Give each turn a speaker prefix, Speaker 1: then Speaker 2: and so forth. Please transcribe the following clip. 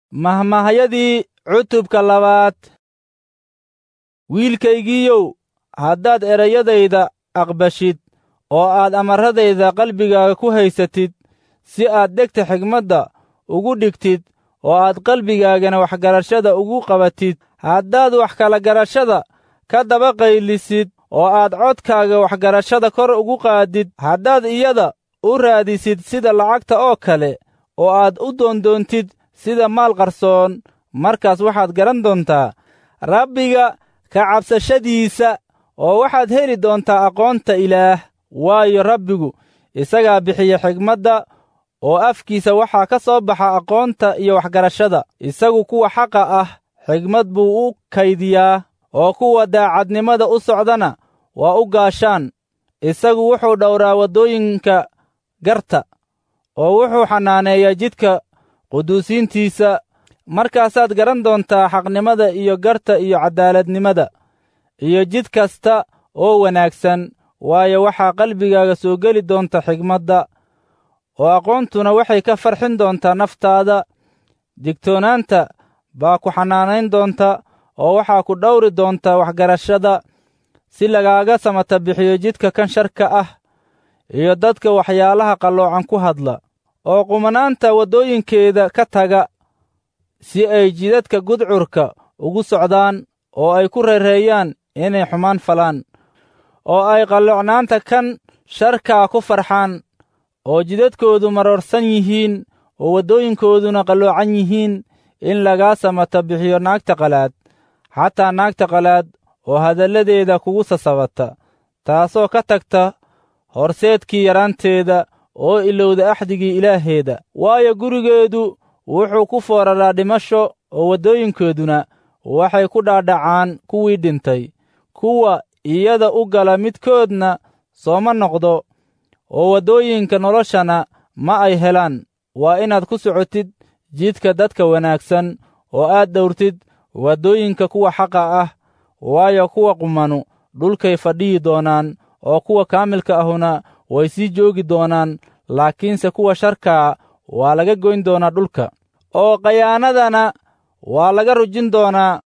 Speaker 1: mahmahyadii cutubka labaad wiilkaygiiyow haddaad erayadayda aqbashid oo aad amarradayda qalbigaaga ku haysatid si aad dhegta xigmadda ugu dhigtid oo aad qalbigaagana waxgarashada ugu qabatid haddaad wax kala garashada ka daba qaylisid oo aad codkaaga waxgarashada kor ugu qaadid haddaad iyada u raadisid sida lacagta oo kale oo aad u doondoontid sida maal qarsoon markaas waxaad garan doontaa rabbiga ka cabsashadiisa oo waxaad heli doontaa aqoonta ilaah waayo rabbigu isagaa bixiya xigmadda oo afkiisa waxaa ka soo baxa aqoonta iyo waxgarashada isagu kuwa xaqa ah xigmad buu u kaydiyaa oo kuwa daacadnimada u socdana waa u gaashaan isagu wuxuu dhowraa waddooyinka garta oo wuxuu xanaaneeyaa jidka quduusiintiisa markaasaad garan doontaa xaqnimada iyo garta iyo caddaaladnimada iyo jid kasta oo wanaagsan waayo waxaa qalbigaaga soo geli doonta xigmadda oo aqoontuna waxay ka farxin doontaa naftaada digtoonaanta baa ku xanaanayn doonta oo waxaa ku dhowri doontaa waxgarashada si lagaaga samata bixiyo jidka kan sharka ah iyo dadka waxyaalaha qalloocan ku hadla oo qumanaanta waddooyinkeeda ka taga si ay jidadka gudcurka ugu socdaan oo ay ku reereeyaan inay xumaan falaan oo ay qalloocnaanta kan sharkaa ku farxaan oo jidadkoodu maroorsan yihiin oo waddooyinkooduna qalloocan yihiin in lagaa samata bixiyo naagta qalaad xataa naagta qalaad oo hadalladeeda kugu sasabata taasoo ka tagta horseedkii yaraanteeda oo ilowda axdigii ilaaheeda waayo gurigeedu wuxuu ku fooraraa dhimasho oo waddooyinkooduna waxay ku dhaadhacaan kuwii dhintay kuwa iyada u gala midkoodna sooma noqdo oo waddooyinka noloshana ma ay helaan waa inaad ku socotid jidka dadka wanaagsan oo aad dhowrtid waddooyinka kuwa xaqa ah waayo kuwa qumanu dhulkay fadhiyi doonaan oo kuwa kaamilka ahuna way sii joogi doonaan laakiinse kuwa sharkaa waa laga goyn doonaa dhulka oo khayaanadana waa laga rujin doonaa